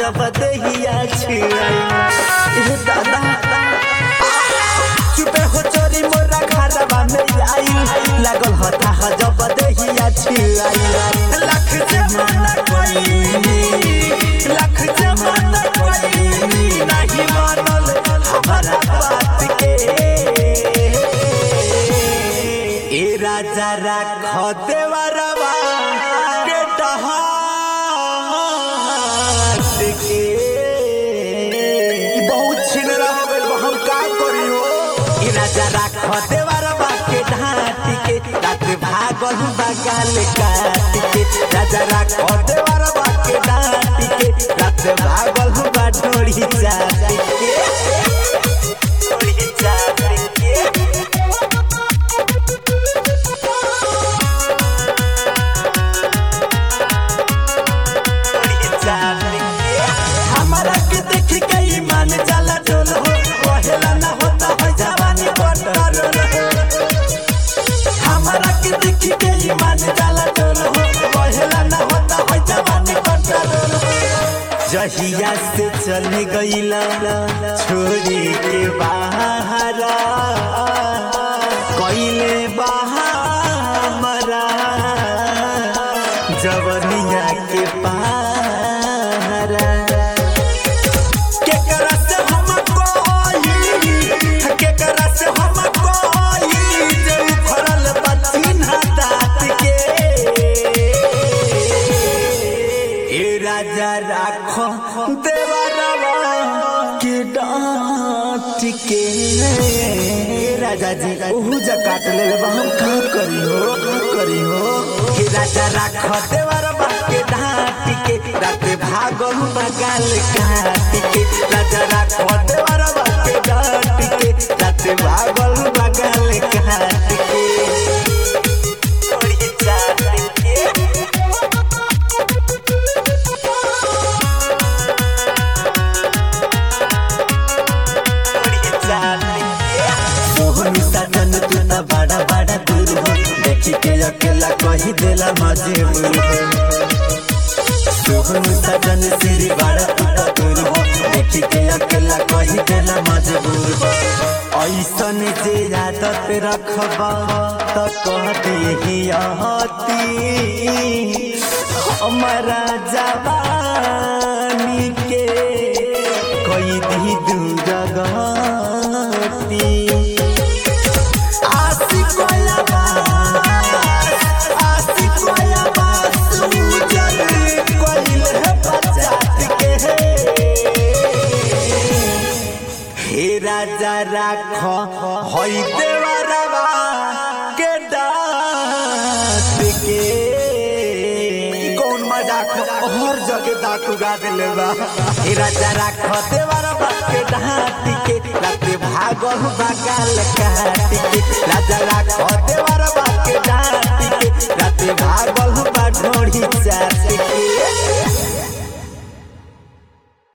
जब दहिया छिड़ाई ए दादा चुपे हो चोरी मोरा घरवा में आई लागल हता ह जब दहिया छिड़ाई लाख जमाना कोई लाख जमाना कोई नहीं मानल हमारा बात के ए राजा राख देवरवा के डहात के ई बहुत छिनरा हो गइल बा, हम का करी हो ए राजा राख देवरवा के ढाट के रात भागल बगाल काट के राजा राख देवरवा के ढाट के रात भागल बा ढोड़ी चाट के ढोड़ी चाट के हमारा के देख के ईमान जाला डोल हो कहेला ना होता है जवानी बटर हमारा के देख के ईमान जाला डोल हो कहेला ना होता है जवानी बटर जहिया से चल गईला छोरी के बाहर कइले बाहर जवनिया के पारा केकरा से हम कोई केकरा से हम कोई जे उखड़ल बच्चिन हाथ के ए राजा राखो देवरवा के डांट के ए राजा जी ओहू जा काट ले बा हम का करी हो का करी हो के राजा राखो देवरवा के डांट के रात भागल बगाल काट के राजा राखो देवरवा के डांट के रात भागल बगाल काट के थोड़ी चाट के सोहनी सजन तू त बड़ा बड़ा दूर हो देखी के अकेला कही देला मजबूर हो सोहनी सजन सिरी बड़ा तू त दूर हो देखी के अकेला कही देला मजबूर हो ऐसन जे आदत रखबा त कह देही हती हमारा जवानी के कोई दी दूर गती आशिक वाला बात आशिक वाला बात सूजन कोइल है बचात के हे राजा राखो होई देवरवा के दात के ई कौन मजाक हर जगह दांत उगा देले बा हे राजा राखो देवरवा के दात के राते भागल बगाल काट के राजा राखो देवरवा के दात के राते भागल बा ढोड़ी चाट के